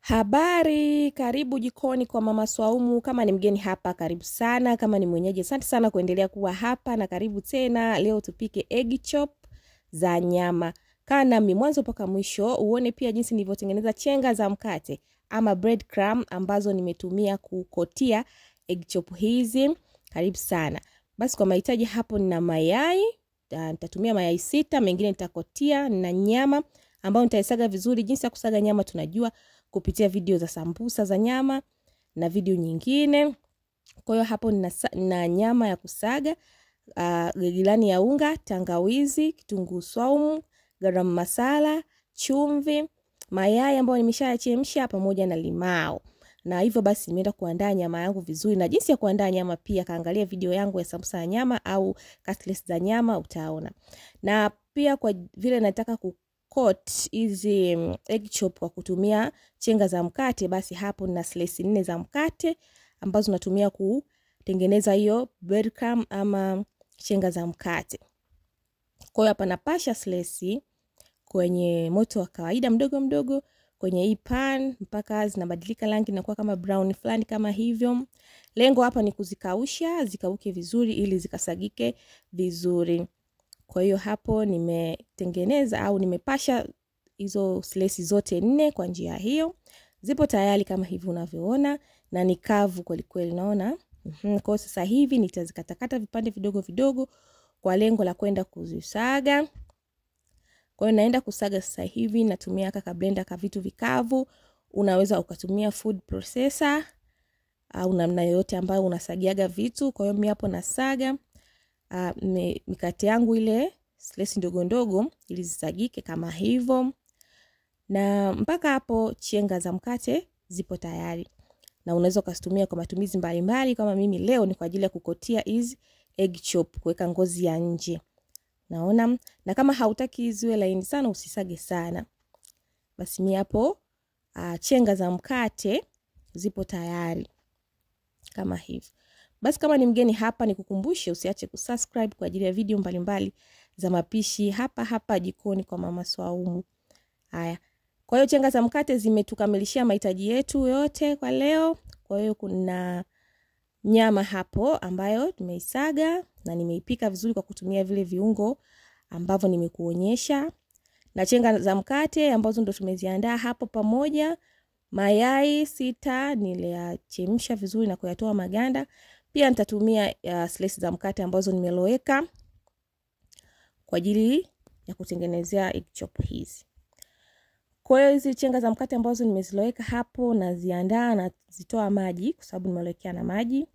Habari, karibu jikoni kwa Mama Swaumu. Kama ni mgeni hapa, karibu sana. Kama ni mwenyeji, asante sana kuendelea kuwa hapa na karibu tena. Leo tupike egg chop za nyama. Kaa nami mwanzo mpaka mwisho uone pia jinsi nilivyotengeneza chenga za mkate ama bread crumb ambazo nimetumia kukotia egg chop hizi. Karibu sana. Basi kwa mahitaji hapo, nina mayai uh, nitatumia mayai sita, mengine nitakotia na nyama ambayo nitaisaga vizuri. Jinsi ya kusaga nyama tunajua kupitia video za sambusa za nyama na video nyingine. Kwa hiyo hapo nina, na nyama ya kusaga uh, gilani ya unga, tangawizi, kitunguu swaumu, garam masala, chumvi, mayai ambayo nimeshayachemsha pamoja na limao. Na hivyo basi nimeenda kuandaa nyama yangu vizuri, na jinsi ya kuandaa nyama pia kaangalia video yangu ya sambusa ya nyama au cutlets za nyama utaona. Na pia kwa vile nataka ku coat hizi egg chop kwa kutumia chenga za mkate, basi hapo nina slice nne za mkate ambazo natumia kutengeneza hiyo bread crumb ama chenga za mkate. Kwa hiyo hapa napasha slice kwenye moto wa kawaida mdogo mdogo kwenye hii pan mpaka zinabadilika rangi na kuwa kama brown fulani kama hivyo. Lengo hapa ni kuzikausha zikauke vizuri ili zikasagike vizuri. Kwa hiyo hapo nimetengeneza au nimepasha hizo slesi zote nne kwa njia hiyo. Zipo tayari kama hivi unavyoona na ni kavu kweli kweli naona. Mm-hmm. Kwa sasa hivi nitazikatakata vipande vidogo vidogo kwa lengo la kwenda kuzisaga. Kwa hiyo naenda kusaga sasa hivi natumia kaka blender ka vitu vikavu. Unaweza ukatumia food processor au namna yoyote ambayo unasagiaga vitu. Kwa hiyo mimi hapo nasaga Uh, mikate yangu ile slesi ndogo ndogo ili zisagike kama hivyo, na mpaka hapo chenga za mkate zipo tayari, na unaweza ukazitumia kwa matumizi mbalimbali. Kama mimi leo ni kwa ajili ya kukotia hizi egg chop, kuweka ngozi ya nje, naona. Na kama hautaki ziwe laini sana, usisage sana. Basi mimi hapo uh, chenga za mkate zipo tayari kama hivyo. Basi kama ni mgeni hapa, ni kukumbushe usiache kusubscribe kwa ajili ya video mbalimbali mbali za mapishi hapa hapa jikoni kwa Mama Swaumu. Haya, kwa hiyo chenga za mkate zimetukamilishia mahitaji yetu yote kwa leo. Kwa hiyo kuna nyama hapo ambayo nimeisaga na nimeipika vizuri kwa kutumia vile viungo ambavyo nimekuonyesha, na chenga za mkate ambazo ndo tumeziandaa hapo pamoja. Mayai sita niliyachemsha vizuri na kuyatoa maganda pia nitatumia uh, slice za mkate ambazo nimeloweka kwa ajili ya kutengenezea egg chop hizi. Kwa hiyo hizi chenga za mkate ambazo nimeziloweka hapo naziandaa na zitoa maji kwa sababu nimelowekea na maji.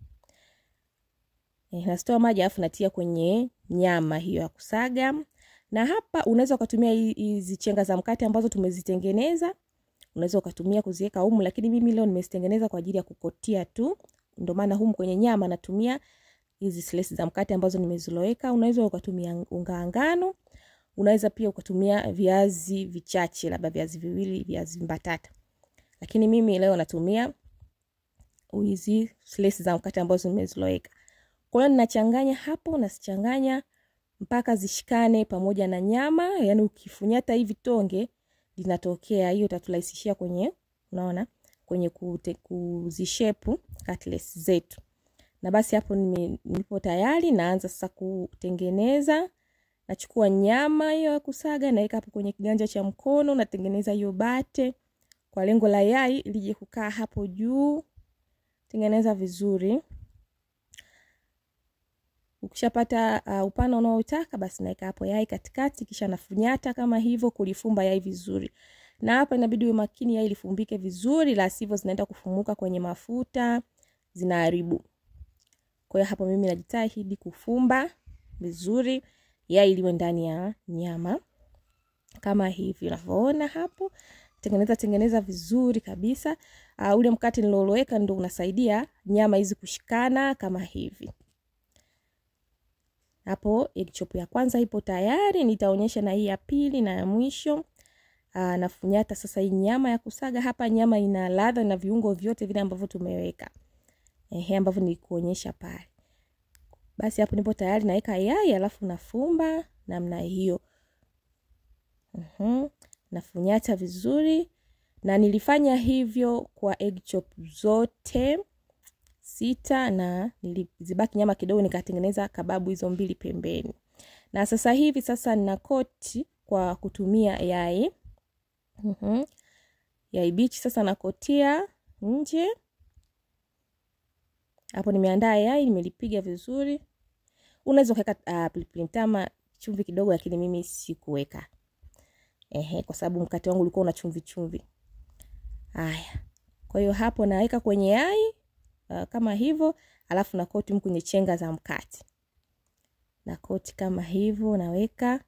Eh, nazitoa maji alafu natia kwenye nyama hiyo ya kusaga. Na hapa unaweza ukatumia hizi chenga za mkate ambazo tumezitengeneza. Unaweza ukatumia kuziweka humu, lakini mimi leo nimezitengeneza kwa ajili ya kukotia tu ndio maana humu kwenye nyama natumia hizi slices za mkate ambazo nimeziloweka. Unaweza ukatumia unga ngano, unaweza pia ukatumia viazi vichache, labda viazi viwili, viazi mbatata, lakini mimi leo natumia hizi slices za mkate ambazo nimeziloweka. Kwa hiyo ninachanganya hapo, nasichanganya mpaka zishikane pamoja na nyama, yani ukifunyata hivi tonge linatokea, hiyo itaturahisishia kwenye, unaona kwenye kuzishepu cutlets zetu. Na basi hapo nipo tayari, naanza sasa kutengeneza. Nachukua nyama hiyo ya kusaga, naweka hapo kwenye kiganja cha mkono, natengeneza hiyo bate kwa lengo la yai lije kukaa hapo juu. Tengeneza vizuri. Ukishapata uh, upana unaotaka basi naweka hapo yai katikati, kisha nafunyata kama hivyo kulifumba yai vizuri na hapa inabidi uwe makini yai lifumbike vizuri, la sivyo zinaenda kufumuka kwenye mafuta, zinaharibu. Kwa hiyo hapo mimi najitahidi kufumba vizuri yai liwe ndani ya nyama kama hivi unavyoona hapo. Tengeneza tengeneza vizuri kabisa. Uh, ule mkate niloloweka ndio unasaidia nyama hizi kushikana kama hivi. Hapo egg chop ya kwanza ipo tayari, nitaonyesha na hii ya pili na ya mwisho. Aa, nafunyata sasa hii nyama ya kusaga hapa. Nyama ina ladha na viungo vyote vile ambavyo tumeweka, ehe, ambavyo nilikuonyesha pale. Basi hapo nipo tayari, naweka yai alafu nafumba namna hiyo. Mhm, nafunyata vizuri na nilifanya hivyo kwa egg chop zote sita na nilizibaki nyama kidogo nikatengeneza kababu hizo mbili pembeni na sasa hivi sasa nina koti kwa kutumia yai mm-hmm. yai bichi sasa nakotia nje hapo nimeandaa yai nimelipiga vizuri unaweza ukaweka uh, pilipili mtama chumvi kidogo lakini mimi sikuweka ehe kwa sababu mkate wangu ulikuwa una chumvi chumvi haya kwa hiyo hapo naweka kwenye yai uh, kama hivyo alafu na koti kwenye chenga za mkate na koti kama hivyo naweka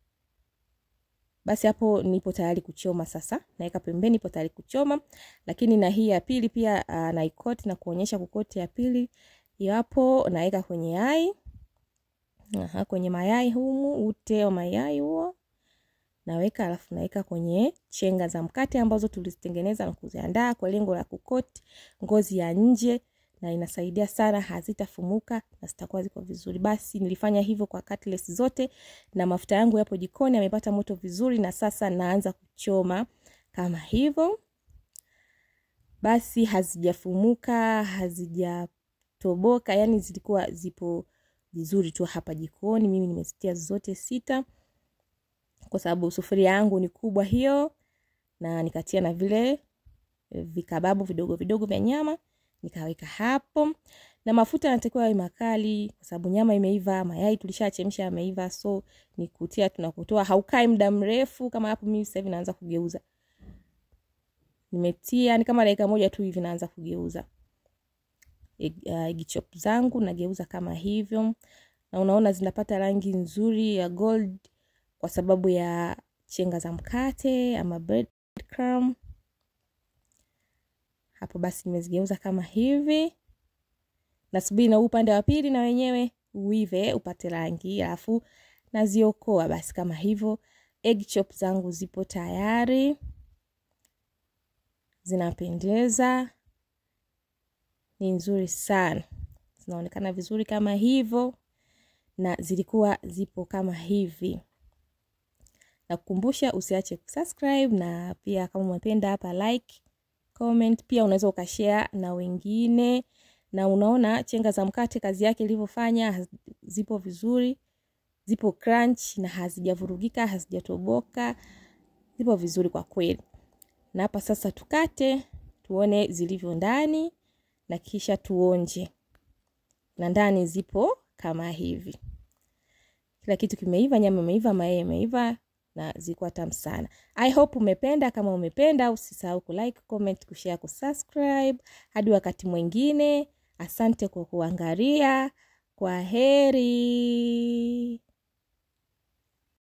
basi hapo nipo tayari kuchoma sasa naweka pembeni nipo tayari kuchoma lakini na hii ya pili pia uh, naikoti na kuonyesha kukoti ya pili hapo naweka kwenye yai Aha, kwenye mayai humu ute wa mayai huo naweka alafu naweka kwenye chenga za mkate ambazo tulizitengeneza na kuziandaa kwa lengo la kukoti ngozi ya nje na inasaidia sana hazitafumuka na zitakuwa ziko vizuri basi nilifanya hivyo kwa cutlets zote na mafuta yangu yapo jikoni yamepata moto vizuri na sasa naanza kuchoma kama hivyo basi hazijafumuka hazijatoboka yani zilikuwa zipo vizuri tu hapa jikoni mimi nimezitia zote sita kwa sababu sufuria yangu ni kubwa hiyo na nikatia na vile vikababu vidogo vidogo vya nyama nikaweka hapo na mafuta yanatakiwa yawe makali kwa sababu nyama imeiva mayai tulishachemsha yameiva so ni kutia tunakutoa haukai muda mrefu kama hapo mimi sasa hivi naanza kugeuza nimetia ni kama dakika moja tu hivi naanza kugeuza egg chop zangu nageuza kama hivyo na unaona zinapata rangi nzuri ya gold kwa sababu ya chenga za mkate ama bread crumb hapo basi nimezigeuza kama hivi nasubiri na upande wa pili na wenyewe uive upate rangi alafu naziokoa basi kama hivyo egg chop zangu zipo tayari zinapendeza ni nzuri sana zinaonekana vizuri kama hivyo na zilikuwa zipo kama hivi na kukumbusha usiache kusubscribe na pia kama umependa hapa like comment pia unaweza ukashare na wengine na unaona chenga za mkate kazi yake ilivyofanya zipo vizuri zipo crunch na hazijavurugika hazijatoboka zipo vizuri kwa kweli na hapa sasa tukate tuone zilivyo ndani na kisha tuonje na ndani zipo kama hivi kila kitu kimeiva nyama imeiva mayai imeiva na zilikuwa tamu sana i hope umependa kama umependa usisahau kulike comment kushare kusubscribe hadi wakati mwingine asante kwa kuangalia kwa heri